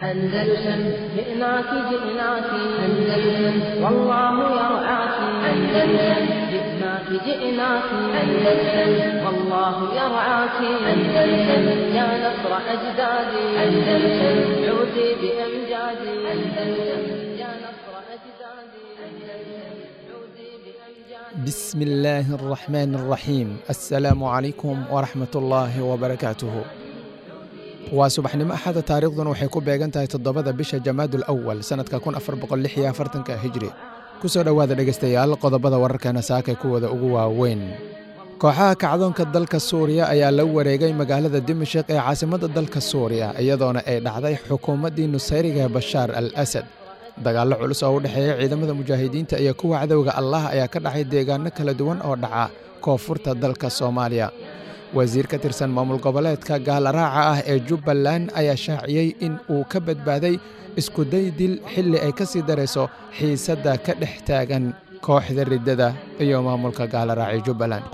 أندلسن جئناك جئناك أندلسن والله يرعاك أندلسن جئناك جئناك أندلسن والله يرعاك أندلسن يا نصر أجدادي أندلسن عودي بأمجادي أندلسن يا نصر أجدادي أندلسن عودي بأمجادي بسم الله الرحمن الرحيم السلام عليكم ورحمة الله وبركاته waa subaxnimo axada taariikhduna waxay ku beegan tahay toddobada bisha jamaadul awal sannadka kun afar boqol lix iyo afartanka hijri ku soo dhowaada dhegaystayaal qodobada wararkeena saakay kuwada ugu waaweyn kooxaha kacdoonka dalka suuriya ayaa la wareegay magaalada dimashik ee caasimadda dalka suuriya iyadoona ay dhacday xukuumaddii nusayriga bashaar al asad dagaallo culus oo u dhexeeya ciidamada mujaahidiinta iyo kuwa cadowga allah ayaa ka dhacay deegaano kala duwan oo dhaca koonfurta dalka soomaaliya wasiir ka tirsan maamul goboleedka gaalaraaca ah ee jubbaland ayaa shaaciyey in uu ka badbaaday iskuday dil xilli ay ka sii darayso xiisadda ka dhex taagan kooxda riddada iyo maamulka gaalaraaca jubbaland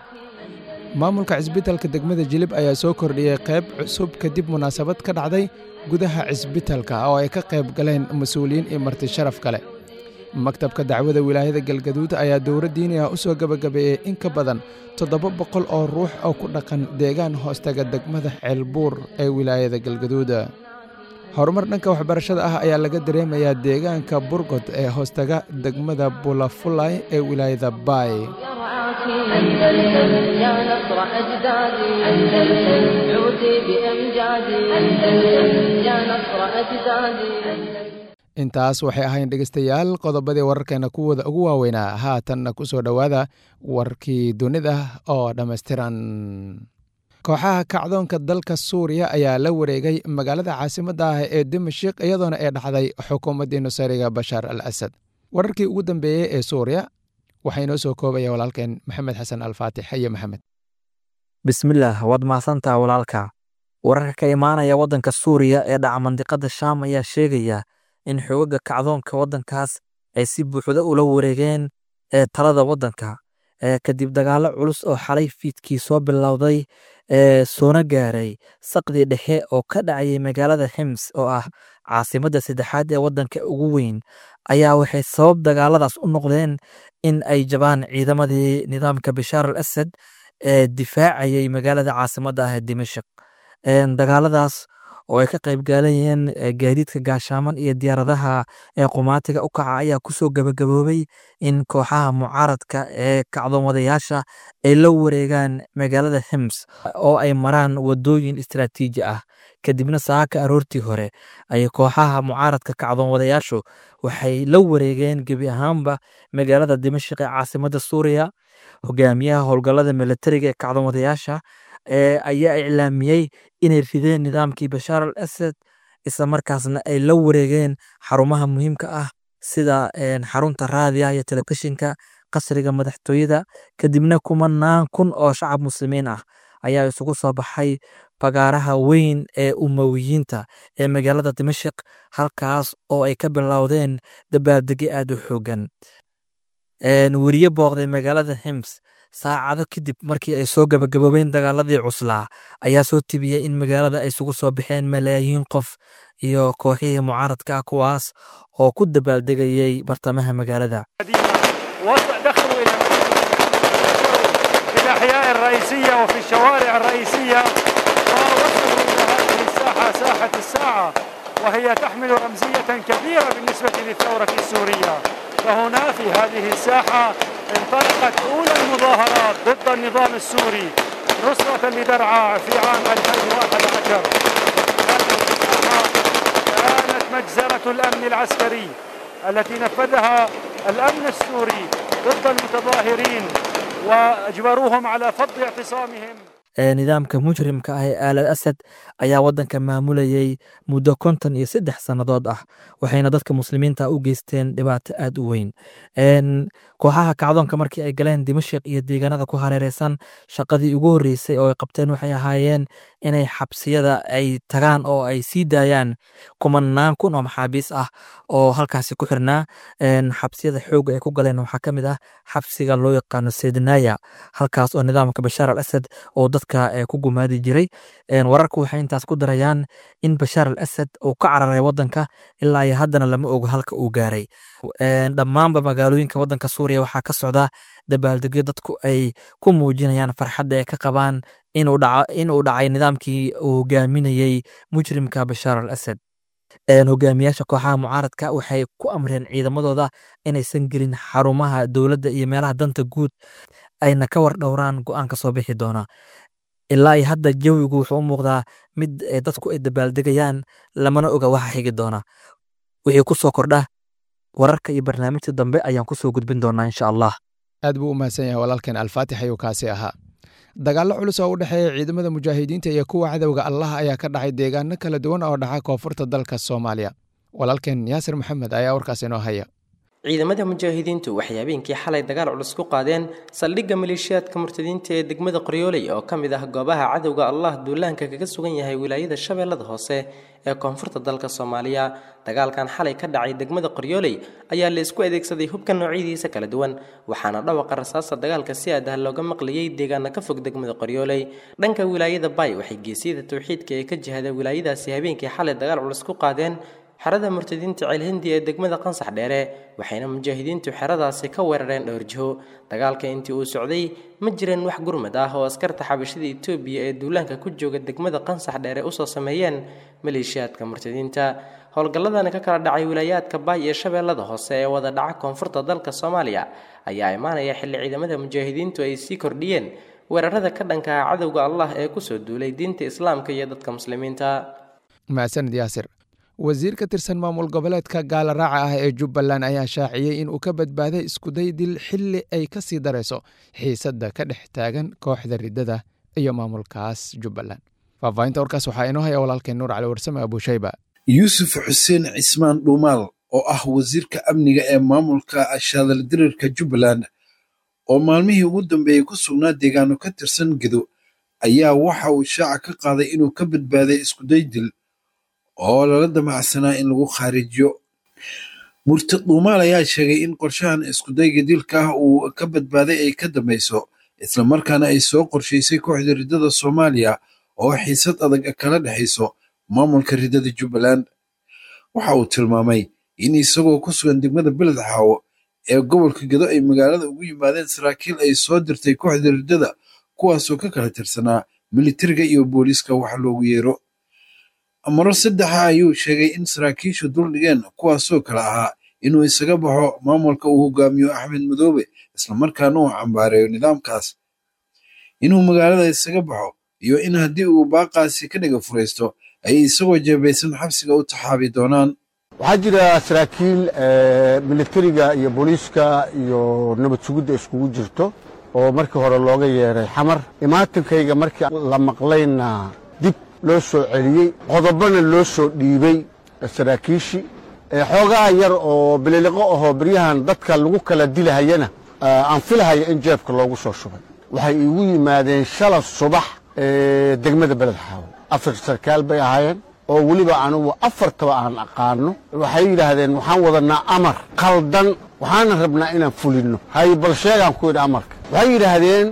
maamulka cisbitalka degmada jilib ayaa soo kordhiyey qayb cusub kadib munaasabad ka dhacday gudaha cisbitalka oo ay ka qayb galeen mas-uuliyiin iyo marti sharaf kale maktabka dacwada wilaayada galgaduud ayaa dowra diini ah u soo gebagabeeyey in ka badan toddoba boqol oo ruux oo ku dhaqan deegaan hoostaga degmada ceelbuur ee wilaayada galgaduud horumar dhanka waxbarashada ah ayaa laga dareemayaa deegaanka burgod ee hoostaga degmada bulafulay ee wilaayada baay يرعاك أندلسن يا نصر أجدادي أندلسن عودي بأمجادي أندلسن يا نصر أجدادي intaas waxay ahayn dhegaystayaal qodobadii wararkeena kuwooda ugu waaweynaa haatanna ku soo dhowaada warkii dunida oo dhammaystiran kooxaha kacdoonka dalka suuriya ayaa la wareegay magaalada caasimadda ah ee dimashik iyadoona ay dhacday xukuumaddii nusayriga bashaar al asad wararkii ugu dambeeyey ee suuriya waxaa inoo soo koobaya walaalkeen maxamed xasan alfaatix iyo maxamed bismillaah waad mahadsantaha walaalka wararka ka imaanaya waddanka suuriya ee dhaca mandiqada shaam ayaa sheegaya in xoogagga kacdoonka waddankaas ay si buuxda ula wareegeen ee talada waddanka kadib dagaallo culus oo xalay fiidkii soo bilowday ee soona gaaray saqdii dhexe oo ka dhacayay magaalada hims oo ah caasimadda saddexaad ee waddanka ugu weyn ayaa waxay sabab dagaaladaas u noqdeen in ay jabaan ciidamadii nidaamka bashaar al asad ee difaacayay magaalada caasimadda ah ee dimashik dagaaladaas oo ay ka qayb gaalayeen gaadiidka gaashaaman iyo diyaaradaha ee qumaatiga u kaca ayaa kusoo gabagaboobay in kooxaha mucaaradka ee kacdoomadayaasha ay la wareegaan magaalada hims oo ay maraan wadooyin istaraatiiji ah kadibna saaka aroortii hore ay kooxaha mucaaradka kacdoomadayaashu waxay la wareegeen gebi ahaanba magaalada dimashik ee caasimadda suuriya hogaamiyaha howlgallada milatariga ee kacdoomadayaasha ayaa iclaamiyey inay rideen nidaamkii bashaar al asad isla markaasna ay la wareegeen xarumaha muhiimka ah sida xarunta raadiya iyo telefishinka qasriga madaxtooyada kadibna kumanaan kun oo shacab muslimiin ah ayaa isugu soo baxay fagaaraha weyn ee umowiyiinta ee magaalada dimashik halkaas oo ay ka bilowdeen dabaaldegyo aad u xoogan weriye booqday magaalada hims saacado kadib markii ay soo gabagaboobeen dagaaladii cuslaa ayaa soo tibiyey in magaalada ay isugu soo baxeen malaayiin qof iyo kooxihii mucaaradka ah kuwaas oo ku dabaaldegayey bartamaha magaalada دخلوا إلى في الأحياء الرئيسية وفي الشوارع الرئيسية ووصلوا إلى هذه الساحة ساحة الساعة وهي تحمل رمزية كبيرة بالنسبة للثورة السورية فهنا في هذه الساحة انطلقت أولى المظاهرات ضد النظام السوري نصرة لدرعا في عام 2011 كانت مجزرة الأمن العسكري التي نفذها الأمن السوري ضد المتظاهرين وأجبروهم على فض اعتصامهم nidaamka mujrimka ah ee aalad asad ayaa waddanka maamulayay muddo konton iyo saddex sannadood ah waxayna dadka muslimiinta u geysteen dhibaato aad u weyn kooxaha kacdoonka markii ay galeen dimashik iyo deegaanada ku hareereysan shaqadii ugu horreysay oo ay qabteen waxay ahaayeen inay xabsiyada ay tagaan oo ay sii daayaan kumanaan kun oo maxaabiis ah oo halkaasi ku xirnaa xabsiyada xooga ay ku galeen waxaa ka mid ah xabsiga loo yaqaano sednaya halkaas oo nidaamka bashaar al asad oo dadka dadka ku gumaadi jiray wararku waxay intaas ku darayaan in bashaar al asad uu ka cararay wadanka ilaa iyo haddana lama ogo halka uu gaaray dhammaanba magaalooyinka wadanka suuriya waxaa ka socda dabaaldegyo dadku ay ku muujinayaan farxadda ay ka qabaan inuu dhacay nidaamkii uu hogaaminayey mujrimka bashaar al asad hogaamiyaasha kooxaha mucaaradka waxay ku amreen ciidamadooda inaysan gelin xarumaha dowladda iyo meelaha danta guud ayna ka war dhowraan go-aanka soo bixi doona ilaa iyo hadda jawigu wuxuu u muuqdaa mid dadku ay dabaaldegayaan lamana oga waxa xigi doona wixii ku soo kordha wararka iyo barnaamijta dambe ayaan kusoo gudbin doonaa insha allah aad buu u mahadsan yahay walaalkeen alfaatix ayuu kaasi ahaa dagaallo culus oo u dhexeeya ciidamada mujaahidiinta iyo kuwa cadowga allah ayaa ka dhacay deegaano kala duwan oo dhaca koonfurta dalka soomaaliya walaalkeen yaasir maxamed ayaa warkaas inoo haya ciidamada mujaahidiintu waxay habeenkii xalay dagaal culus ku qaadeen saldhigga maleeshiyaadka murtadiinta ee degmada qoryooley oo ka mid ah goobaha cadowga allah duulaanka kaga sugan yahay wilaayada shabeellada hoose ee koonfurta dalka soomaaliya dagaalkan xalay ka dhacay degmada qoryooley ayaa la isku adeegsaday hubka noocyadiisa kala duwan waxaana dhawaqa rasaasta dagaalka si aad ah looga maqlayay deegaana ka fog degmada qoryooley dhanka wilaayada bay waxay geesiyada towxiidka ee ka jihada wilaayadaasi habeenkii xalay dagaal culus ku qaadeen xerada murtadiinta ceelhindi ee degmada qansax dheere waxayna mujaahidiintu xeradaasi ka weerareen dhowr jiho dagaalka intii uu socday ma jireen wax gurmad ah oo askarta xabashada etoobiya ee duulaanka ku jooga degmada qansax dheere usoo sameeyeen maleeshiyaadka murtadiinta howlgalladani ka kala dhacay wilaayaadka baay iyo shabeellada hoose ee wada dhaca koonfurta dalka soomaaliya ayaa imaanaya xilli ciidamada mujaahidiintu ay sii kordhiyeen weerarada ka dhanka ah cadowga allah ee kusoo duulay diinta islaamka iyo dadka muslimiinta mahadsanid yaasir wasiir ka tirsan maamul goboleedka gaala raaca ah ee jubbaland ayaa shaaciyey in uu ka badbaaday iskuday dil xilli ay ka sii darayso xiisadda ka dhex taagan kooxda riddada iyo maamulkaas jubbaland faahfaahinta warkaas waxaa inoo haya walaalkeen nuur cali warsame abuushayba yuusuf xuseen cismaan dhuumaal oo ah wasiirka amniga ee maamulka shaadaldirirka jubbaland oo maalmihii ugu dambeeyey ku sugnaa deegaano ka tirsan gedo ayaa waxa uu shaaca ka qaaday inuu ka badbaaday iskuday dil oo lala damacsanaa in lagu khaarijiyo murtad dhuumaal ayaa sheegay in qorshahan iskudayga dilka ah uu ka badbaaday ay ka dambayso islamarkaana ay soo qorshaysay kooxda riddada soomaaliya oo xiisad adag kala dhexayso maamulka riddada jubbaland waxa uu tilmaamay in isagoo ku sugan degmada beled xaawo ee gobolka gedo ay magaalada ugu yimaadeen saraakiil ay soo dirtay kooxda riddada kuwaasoo ka kala tirsanaa militariga iyo booliiska wax loogu yeero maro saddexa ayuu sheegay in saraakiishu duldhigeen kuwaasoo kale ahaa inuu isaga baxo maamulka uu hogaamiyo axmed madoobe islamarkaana uu cambaareeyo nidaamkaas inuu magaalada isaga baxo iyo in haddii uu baaqaasi ka dhiga furaysto ay isagoo jeebaysan xabsiga u taxaabi doonaan waxaa jira saraakiil militariga iyo booliiska iyo nabad sugidda iskugu jirto oo markii hore looga yeeray xamar imaatankayga markii la maqlayna dib loo soo celiyey qodobana loo soo dhiibey saraakiishii xoogaa yar oo bililiqo ahoo beryahan dadka lagu kala dilahayana aan filahaya in jeebka loogu soo shubay waxay iigu yimaadeen shala subax degmada beled xaawo afar sarkaal bay ahaayeen oo weliba anugu afartaba aan aqaano waxay yidhaahdeen waxaan wadanaa amar qaldan waxaana rabnaa inaan fulinno hay bal sheegaan ku yidhi amarka waxay yidhaahdeen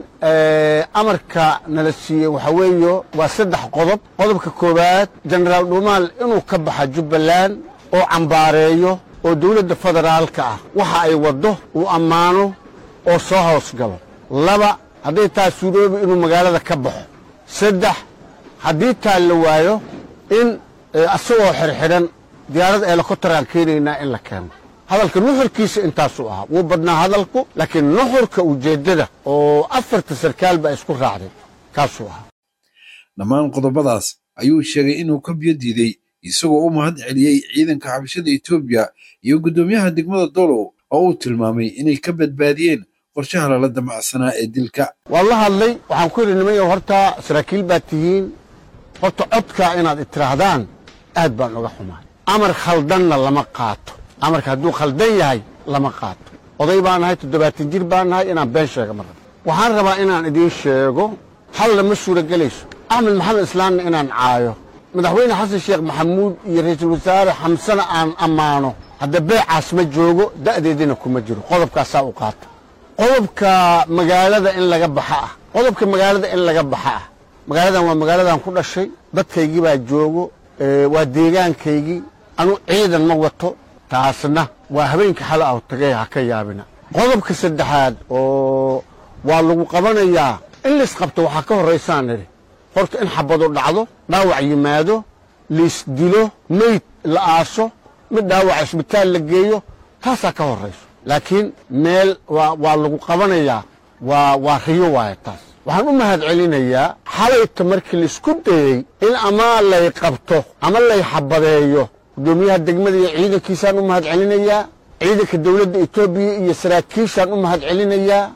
amarka nala siiyey waxa weeyo waa saddex qodob qodobka koowaad jenaraal dhuumaal inuu ka baxa jubbaland oo cambaareeyo oo dowladda federaalka ah waxa ay waddo uu ammaano oo soo hoos galo laba hadday taa suuroobi inuu magaalada ka baxo saddex haddii taa la waayo in asagoo xirxidhan diyaarad eelokotaraan keenaynaa in la keeno hadalka nuxurkiisa intaasuu ahaa wuu badnaa hadalku laakiin nuxurka ujeeddada oo afarta sarkaal baa isku raacday kaasuu ahaa dhammaan qodobadaas ayuu sheegay inuu ka biyo diiday isagoo u mahad celiyey ciidanka xabashada etoobiya iyo guddoomiyaha degmada dolow oo uu tilmaamay inay ka badbaadiyeen qorshaha lala damacsanaa ee dilka waan la hadlay waxaan ku yidhi nimanyo horta saraakiil baad tihiin horta codkaa inaad itiraahdaan aad baan uga xumaay amar khaldanna lama qaato amarka hadduu khaldan yahay lama qaato oday baan nahay toddobaatan jir baan nahay inaan been sheega ma rabo waxaan rabaa inaan idiin sheego halla ma suuragelayso axmed maxamed islaamna inaan caayo madaxweyne xasan sheekh maxamuud iyo ra'iisul wasaare xamsana aan ammaano hadda beecaas ma joogo da'deedina kuma jiro qodobkaasaa u qaata qodobka magaalada in laga baxa ah qodobka magaalada in laga baxa ah magaaladan waa magaaladan ku dhashay dadkaygii baa joogo waa deegaankaygii anu ciidan ma wato taasna waa habeenka xala aw tagay ha ka yaabina qodobka saddexaad oo waa lagu qabanayaa in laisqabto waxaa ka horraysaan nidhi horta in xabadu dhacdo dhaawac yimaado laisdilo meyd la aaso mid dhaawac isbitaal la geeyo taasaa ka horrayso laakiin meel waa lagu qabanayaa waa riyo waaya taas waxaan u mahad celinayaa xalayta markii laisku dayey in ama lay qabto ama lay xabadeeyo guddoomiyaha degmada iyo ciidankiisaan u mahad celinayaa ciidanka dowladda etoobiya iyo saraakiishaan u mahad celinayaa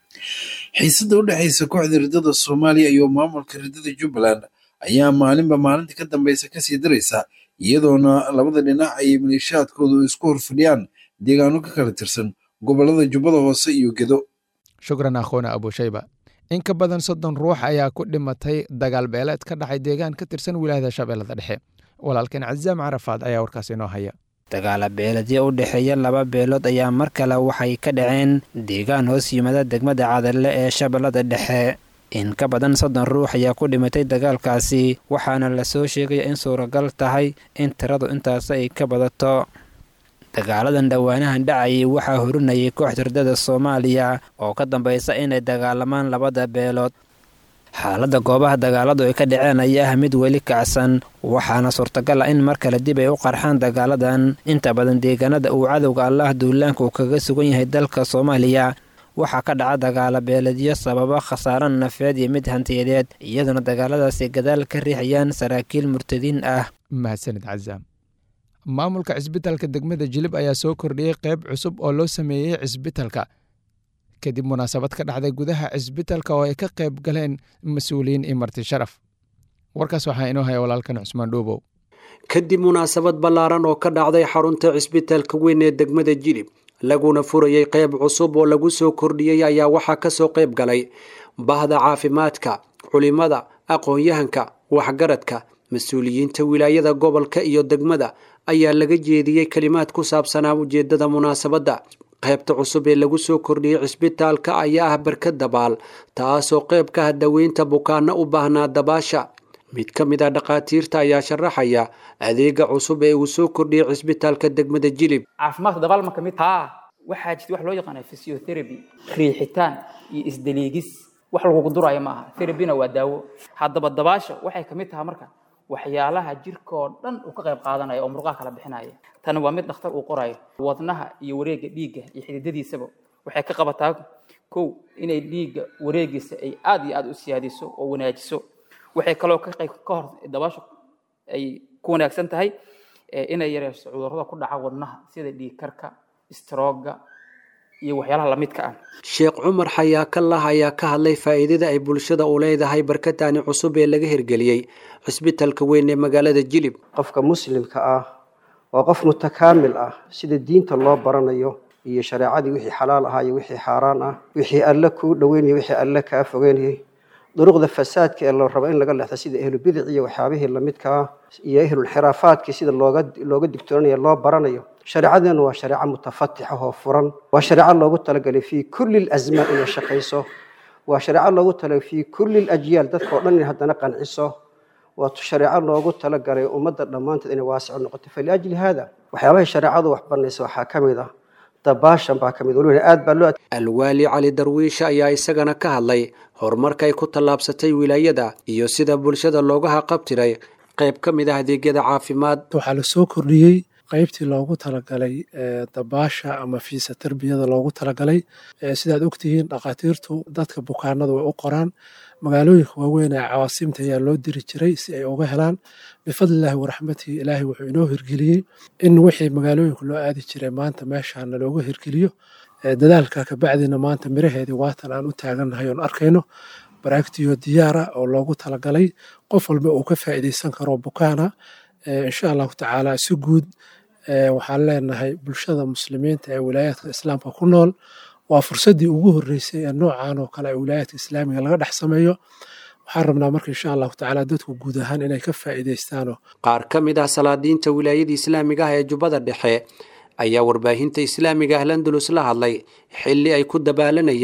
xiisadda u dhexaysa kooxda riddada soomaaliya iyo maamulka riddada jubbaland ayaa maalinba maalinta ka dambaysa kasii daraysa iyadoona labada dhinac ay maleeshaadkoodu isku horfadhiyaan deegaano ka kala tirsan gobollada jubbada hoose iyo gedo shukran akhoona abushayba in ka badan soddon ruux ayaa ku dhimatay dagaal beeleed ka dhacay deegaan ka tirsan wilaayada shabeellada dhexe walaalkan cazaam carafaad ayaa warkaas inoo haya dagaala beeladyo u dhexeeya laba beelood ayaa mar kale waxay ka dhaceen deegaan hoos yimada degmada cadalle ee shabeellada dhexe in ka badan soddon ruux ayaa ku dhimatay dagaalkaasi waxaana lasoo sheegaya in suuragal tahay in tiradu intaas ay ka badato dagaaladan dhowaanahan dhacayay waxaa horinayay kooxda riddada soomaaliya oo ka dambaysa inay dagaalamaan labada beelood xaaladda goobaha dagaaladu ay ka dhaceen ayaa ah mid weli kacsan waxaana suurtagal ah in mar kale dib ay u qarxaan dagaaladan inta badan deegaanada uu cadowga allah duulaanka uu kaga sugan yahay dalka soomaaliya waxaa ka dhaca dagaala beeledyo sababa khasaaro nafeed iyo mid hantiyadeed iyaduna dagaaladaasi gadaal ka riixayaan saraakiil murtadiin ah mahadsanid cazaam maamulka cisbitalka degmada jilib ayaa soo kordhiyey qayb cusub oo loo sameeyey cisbitalka kadib munaasabad ka dhacday gudaha cisbitalka oo ay ka qayb galeen mas-uuliyiin iyo marti sharaf warkaas waxaa inoo haya walaalkan cusmaan dhuubow kadib munaasabad ballaaran oo ka dhacday xarunta cisbitalka weyn ee degmada jilib laguna furayey qayb cusub oo lagu soo kordhiyey ayaa waxaa kasoo qayb galay bahda caafimaadka culimada aqoon-yahanka waxgaradka mas-uuliyiinta wilaayada gobolka iyo degmada ayaa laga jeediyey kelimaad ku saabsanaa ujeedada munaasabadda qaybta cusub ee lagu soo kordhiyey cisbitaalka ayaa ah barkad dabaal taasoo qayb ka ah daweynta bukaano u baahnaa dabaasha mid ka mid ah dhakhaatiirta ayaa sharaxaya adeega cusub ee uu soo kordhiyey cisbitaalka degmada jilib caafimaadka dabaal ma ka mid haa waxaa jirta wax loo yaqaana physiotherapy riixitaan iyo isdaliigis wax lagugu duraayo ma aha therapyna waa daawo haddaba dabaasha waxay ka mid tahay marka waxyaalaha jirkaoo dhan uu ka qayb qaadanaya oo murqaha kala bixinaya tani waa mid dhakhtar uu qorayo wadnaha iyo wareegga dhiigga iyo xididadiisaba waxay ka qabataa kow inay dhiigga wareegiisa ay aada iyo aada u siyaadiso oo wanaajiso waxay kaloo ka qayb ka hor dabaasha ay ku wanaagsan tahay inay yareyso cudurrada ku dhaca wadnaha sida dhiig karka strooga iyo waxyaalaha lamidka ah sheekh cumar xayaakallah ayaa ka hadlay faa'iidada ay bulshada u leedahay barkataani cusub ee laga hirgeliyey cisbitalka weyn ee magaalada jilib qofka muslimka ah waa qof mutakaamil ah sida diinta loo baranayo iyo shareecadii wixii xalaal ahaa iyo wixii xaaraan ah wixii alle kuu dhoweynayay wixii alle kaa fogeynayay duruqda fasaadka ee la rabo in laga leexda sida ehlu bidic iyo waxyaabihii lamidka ah iyo ehlulxiraafaadkii sida looga looga digtoonaya loo baranayo shareecadeenu waa shareeco mutafatix ah oo furan waa shareeco loogu talagalay fii kulli lazmaan inay shaqayso waa shareeco loogu talagalay fii kulli lajyaal dadka oo dhan inay haddana qanciso waa shareeco loogu talagalay ummadda dhammaanteed inay waasico noqoto faliajli haada waxyaabahay shareecadu wax banaysa waxaa ka mid ah dabaashan baa ka mid weliba aad baa loo alwaali cali darwiisha ayaa isagana ka hadlay horumarka ay ku tallaabsatay wilaayada iyo sida bulshada looga haqabtiray qayb ka mid ah adeegyada caafimaad waxaa la soo kordhiyey qaybtii loogu talagalay dabaasha ama fiisa tarbiyada loogu talagalay sidaad ogtihiin dhakhaatiirtu dadka bukaanada way u qoraan magaalooyinka waaweyn ee cawaasimta ayaa loo diri jiray si ay uga helaan bifadlillahi waraxmatihi ilaahay wuxuu inoo hirgeliyey in wixii magaalooyinka loo aadi jiray maanta meeshaana looga hirgeliyo dadaalka kabacdina maanta miraheedii waatan aan u taagannahay oon arkayno baraagtiyo diyaara oo loogu talagalay qof walba uu ka faa'iidaysan karo bukaana insha allahu tacaala si guud waxaan leenahay bulshada muslimiinta ee wilaayaadka islaamka ku nool waa fursaddii ugu horreysay ee noocan oo kale ee wilaayaadka islaamiga laga dhex sameeyo waxaan rabnaa marka insha allahu tacaala dadku guud ahaan inay ka faa'iidaystaano qaar ka mid ah salaadiinta wilaayada islaamiga ah ee jubbada dhexe ayaa warbaahinta islaamiga ah landulus la hadlay xilli ay ku dabaalanayeen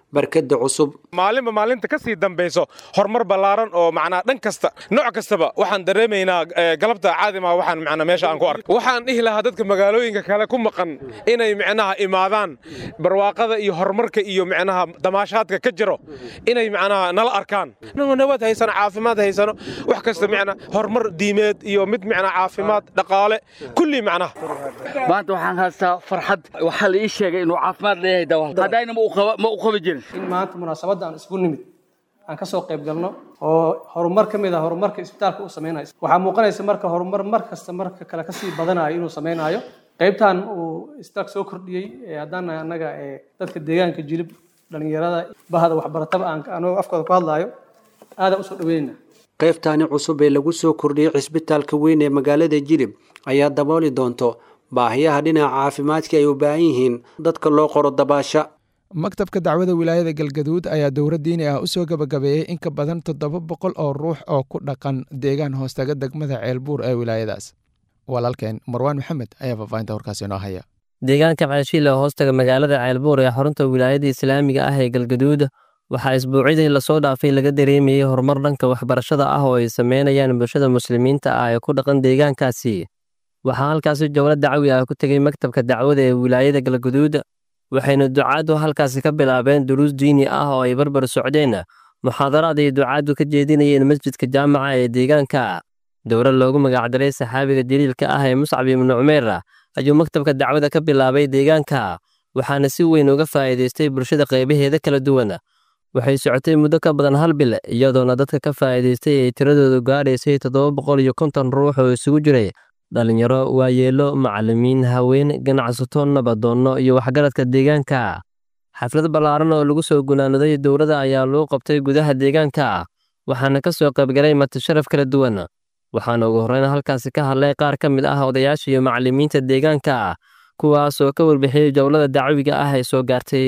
barkadda cusub maalinba maalinta ka sii dambayso horumar ballaaran oo macnaa dhan kasta nooc kastaba waxaan dareemaynaa galabta caadima waxaan macnaa meesha aan ku arkay waxaan dhihi lahaa dadka magaalooyinka kale ku maqan inay micnaha imaadaan barwaaqada iyo horumarka iyo micnaha damaashaadka ka jiro inay macnaha nala arkaan inagoo nabad haysano caafimaad haysano wax kasta micnaa horumar diimeed iyo mid micnaa caafimaad dhaqaale kulli macnaha maanta waxaan haystaa farxad waxaa la ii sheegay inuu caafimaad leeyahay dawa haddayna ma u qabi jirin in maanta munaasabadda aan isku nimid aan ka soo qayb galno oo horumar ka mid ah horumarka isbitaalka uu samaynayo waxaa muuqanaysa marka horumar mar kasta marka kale kasii badanayo inuu samaynayo qaybtan uu isbitaalka soo kordhiyey haddana annaga dadka deegaanka jilib dhalinyarada bahda waxbarataba aan anagoo afkooda ku hadlaayo aadaan usoo dhaweynaa qaybtaani cusub ee lagu soo kordhiyey cisbitaalka weyn ee magaalada jilib ayaa dabooli doonto baahiyaha dhinaca caafimaadka ay u baahan yihiin dadka loo qoro dabaasha maktabka dacwada wilaayada galgaduud ayaa dowra diini ah u soo gabagabeeyey in ka badan toddoba boqol oo ruux oo ku dhaqan deegaan hoostaga degmada ceelbuur ee wilaayadaas walaalkeen marwaan maxamed ayaa faahfaahinta warkaasi inoo haya deegaanka ceelshiile hoostaga magaalada ceelbuur ee xarunta wilaayada islaamiga ah ee galgaduud waxaa isbuucyadii lasoo dhaafay laga dareemayey horumar dhanka waxbarashada ah oo ay sameynayaan bulshada muslimiinta ah ee ku dhaqan deegaankaasi waxaa halkaasi jowlo dacwi ah ku tegey maktabka dacwada ee wilaayada galgaduud waxayna ducaaddu halkaasi ka bilaabeen duruus diini ah oo ay barbar socdeen muxaadaraad ay ducaaddu ka jeedinayeen masjidka jaamaca ee deegaanka dowlad loogu magacdaray saxaabiga jaliilka ah ee muscab ibnu cumeer ayuu maktabka dacwada ka bilaabay deegaanka waxaana si weyn uga faa'iidaystay bulshada qaybaheeda kala duwan waxay socotay muddo ka badan hal bil iyadoona dadka ka faa'iidaystay ay tiradoodu gaadhaysay toddoba boqol iyo konton ruux oo isugu jiray dhalinyaro waayeelo macallimiin haween ganacsato nabadoonno iyo waxgaradka deegaanka xaflad ballaaran oo lagu soo gunaanaday dowladda ayaa lagu qabtay gudaha deegaanka waxaana ka soo qaybgalay martisharaf kala duwan waxaana ugu horreyn halkaasi ka hadlay qaar ka mid ah odayaasha iyo macallimiinta deegaanka kuwaas oo ka warbixiyey jowlada dacwiga ah ee soo gaartay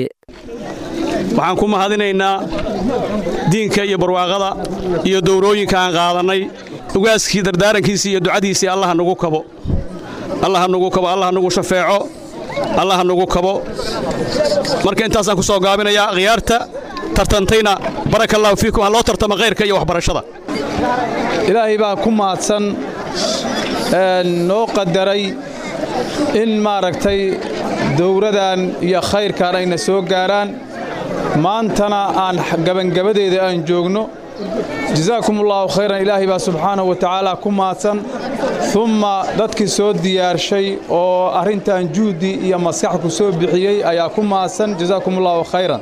waxaan ku mahadinaynaa diinka iyo barwaaqada iyo dowrooyinka aan qaadannay ugaaskii dardaarankiisii iyo ducadiisii allaha nagu kabo allaha nagu kabo allaha nagu shafeeco allaha nagu kabo marka intaasaan ku soo gaabinayaa khiyaarta tartantayna baraka allahu fiikum ha loo tartama khayrka iyo waxbarashada ilaahay baa ku mahadsan noo qadaray in maaragtay dowradan iyo khayrkan ayna soo gaaraan maantana aan gabangabadeeda aan joogno jasaakum allaahu khayran ilaahay baa subxaanahu wa tacaala ku mahadsan umma dadkii soo diyaarshay oo arrintan juhdi iyo maskax ku soo bixiyey ayaa ku mahadsan jasaakum allaahu khayran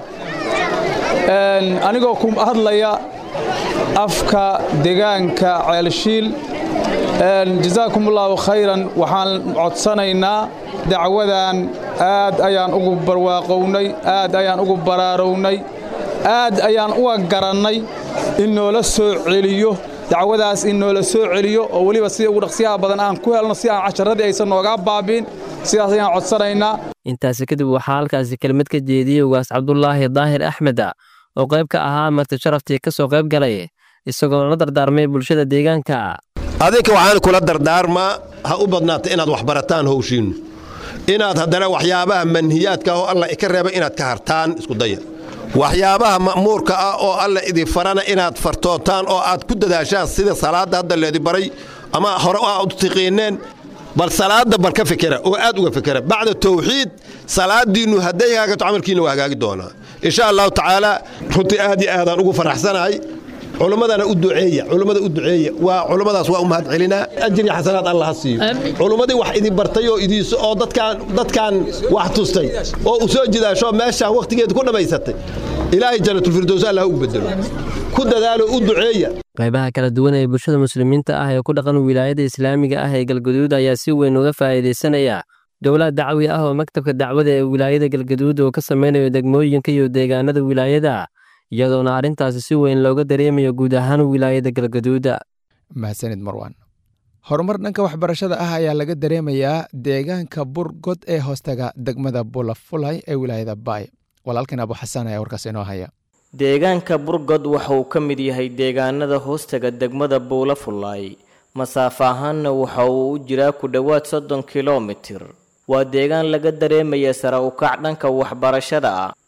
anigoo ku hadlaya afka degaanka ceelshiil jasaakum allaahu khayran waxaan codsanaynaa dacwadan aad ayaan ugu barwaaqownay aad ayaan ugu baraarownay aad ayaan uga garannay in noola soo celiyo dacwadaas in noola soo celiyo oo weliba sida ugu dhaqsiyaha badan aan ku helno si aan casharadii aysan noogaa baabiin sidaas ayaan codsanaynaa intaasi kadib waxaa halkaasi kelmad ka jeediyey ugaas cabdulaahi daahir axmed oo qayb ka ahaa marti sharaftii ka soo qayb galay isagoo la dardaarmay bulshada deegaanka adinka waxaan kula dardaarmaa ha u badnaata inaad waxbarataan howshiinnu inaad haddana waxyaabaha manhiyaadka oo alla ka reeba inaad ka hartaan isku daya waxyaabaha ma'muurka ah oo alla idin farana inaad fartootaan oo aad ku dadaashaan sida salaadda hadda leedi baray ama hore aad u tiqiineen bal salaadda bal ka fikera oo aad uga fikera bacda tawxiid salaadiinnu hadday hagaagto camalkiinna waa hagaagi doonaa insha allahu tacaala runtii aad iyo aadaan ugu faraxsanahay culummadana u duceeya culummada u duceeya waa culummadaas waa u mahad celinaa ajir iyo xasanaad allah ha siiyo culummadii wax idin bartay oo idiiso oo dadkaan dadkaan wax tustay oo u soo jidaasho meeshaan wakhtigeeda ku dhammaysatay ilaahay jannatulfirdows allah ugu bedelo ku dadaalo u duceeya qaybaha kala duwan ee bulshada muslimiinta ah ee ku dhaqan wilaayada islaamiga ah ee galgaduud ayaa si weyn uga faa'iidaysanaya dowlad dacwi ah oo maktabka dacwada ee wilaayada galgaduud oo ka samaynayo degmooyinka iyo deegaanada wilaayada iyadoona arrintaasi si weyn looga dareemayo guud ahaan wilaayada galgaduuda mahadsanid marwan horumar dhanka waxbarashada ah ayaa laga dareemayaa deegaanka burgod ee hoostaga degmada bulafulay ee wilaayada baay walaalkan abu xasaan ayaa warkaas inoo haya deegaanka burgod waxa uu ka mid yahay deegaanada hoostaga degmada buulafulay masaafo ahaanna waxa uu u jiraa ku dhowaad soddon kilomitir waa deegaan laga dareemaya sare ukac dhanka waxbarashada ah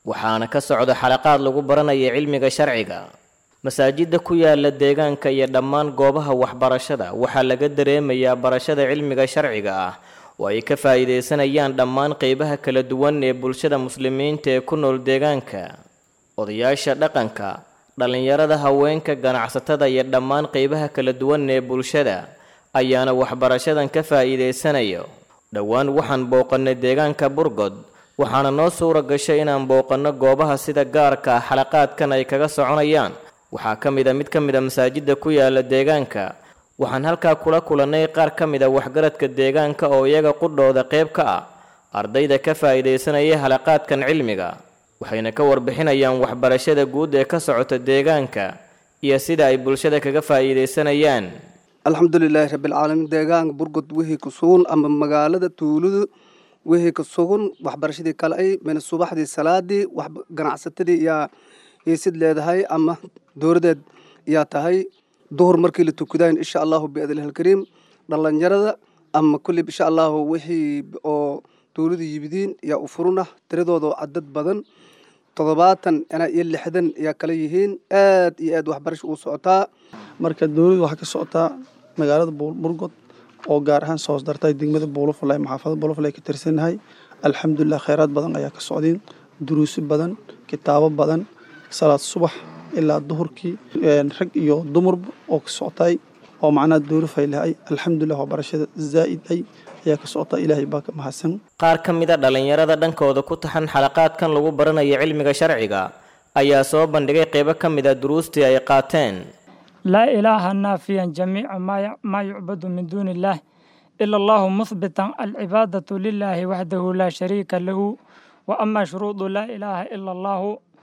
waxaana ka socda xalaqaad lagu baranaya cilmiga sharciga masaajidda ku yaala deegaanka iyo dhammaan goobaha waxbarashada waxaa laga dareemayaa barashada cilmiga sharciga ah oo ay ka faa'iidaysanayaan dhammaan qeybaha kala duwan ee bulshada muslimiinta ee ku nool deegaanka odayaasha dhaqanka dhallinyarada haweenka ganacsatada iyo dhammaan qeybaha kala duwan ee bulshada ayaana waxbarashadan ka faa'iidaysanayo dhowaan waxaan booqannay deegaanka burgod waxaana noo suura gashay inaan booqanno goobaha sida gaarka ah xalaqaadkan ay kaga soconayaan waxaa ka mid a mid ka mid a masaajidda ku yaala deegaanka waxaan halkaa kula kulannay qaar ka mid a waxgaradka deegaanka oo iyaga qudhooda qayb ka ah ardayda ka faa'iidaysanaya halaqaadkan cilmiga waxayna ka warbixinayaan waxbarashada guud ee ka socota deegaanka iyo sida ay bulshada kaga faa'iidaysanayaan alxamdulilaahi rabbilcaalamiin deegaanka burgod wixii ku sugan ama magaalada tuuladu wixii ka sugan waxbarashadii kale ay mina subaxdii salaadii wax ganacsatadii yaa hiisid leedahay ama dowladeed yaa tahay duhur markii la tukadayn insha allahu biadlhalkariim dhallinyarada ama kulli insha allahu wixii oo dowladu yibidiin yaa u furuna tiradooda cadad badan toddobaatan ina iyo lixdan yaa kala yihiin aad iyo aad waxbarasha ugu socotaa marka dowladdu waxaa ka socotaa magaalada burgod oo gaar ahaan soo dartay degmada buulafulay maxaafada buulafulay ka tirsannahay alxamdulilah kheyraad badan ayaa ka socdeen duruuso badan kitaabo badan salaad subax ilaa duhurkii rag iyo dumarba oo ka soctay oo macnaha dowla faylahay alxamdulilah waxbarashada zaa'id ay ayaa ka socota ilaahay baa ka mahadsan qaar ka mid a dhallinyarada dhankooda ku taxan xalaqaadkan lagu baranayo cilmiga sharciga ayaa soo bandhigay qeybo ka mid a duruustii ay qaateen لا إله نافيا جميع ما ما يعبد من دون الله إلا الله مثبتا العبادة لله وحده لا شريك له وأما شروط لا إله إلا الله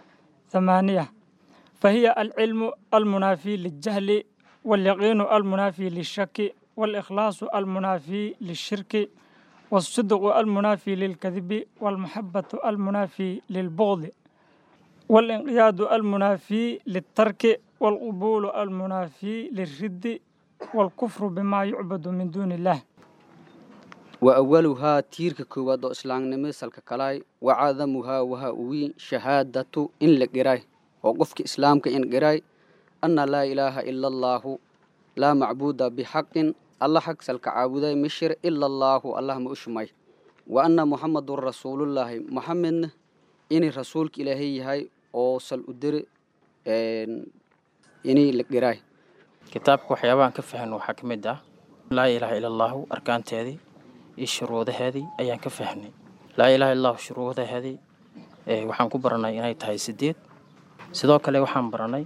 ثمانية فهي العلم المنافي للجهل واليقين المنافي للشك والإخلاص المنافي للشرك والصدق المنافي للكذب والمحبة المنافي للبغض والانقياد المنافي للترك والقبول المنافي للرد والكفر بما يعبد من دون الله وأولها تيرك كواد إسلام نمسل كلاي وعظمها وها وي شهادة إن لقراي وقفك إسلامك إن قراي أن لا إله إلا الله لا معبود بحق الله حق سلك عابداي مشر إلا الله الله مؤشمي وأن محمد رسول الله محمد إني رسولك إلهي هاي أو سل أدر inay la garaay kitaabka waxyaabahan ka fahan waxaa ka mid ah laa ilaaha ila allahu arkaanteedii iyo shuruudaheedii ayaan ka fahnay laa ilaha illa allahu shuruudaheedii waxaan ku baranay inay tahay sideed sidoo kale waxaan baranay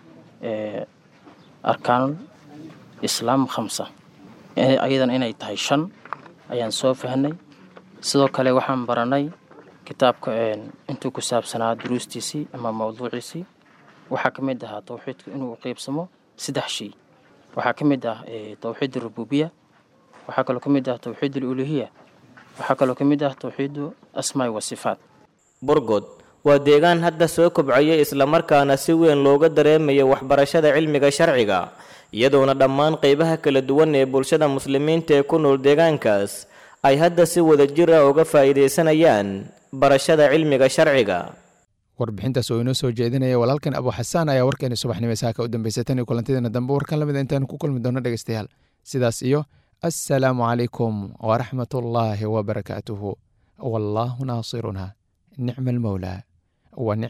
arkaanul islaam khamsa ayadan inay tahay shan ayaan soo fahnay sidoo kale waxaan baranay kitaabka intuu ku saabsanaa duruustiisii ama mawduuciisii waxaa ka mid ahaa towxiidku inuu qeybsamo saddex shay waxaa ka mid ah towxiid rububiya waxaa kaloo ka mid ah towxiid aluluhiya waxaa kaloo ka mid ah towxiidu asmaai wa sifaat burgod waa deegaan hadda soo kobcaya islamarkaana si weyn looga dareemayo waxbarashada cilmiga sharciga iyadoona dhammaan qeybaha kala duwan ee bulshada muslimiinta ee ku nool deegaankaas ay hadda si wada jir ah uga faa'iidaysanayaan barashada cilmiga sharciga warbixintaas oo inoo soo jeedinaya walaalkan abu xasaan ayaa warkeeni subaxnimo saaka u dambeysay tan iyo kulantideena dambe warkan lamida intaanu ku kulmi doono dhegeystayaal sidaas iyo assalaamu calaykum waraxmat ullaahi wabarakaatuhu wallaahu naasiruna nicma almawlaa wa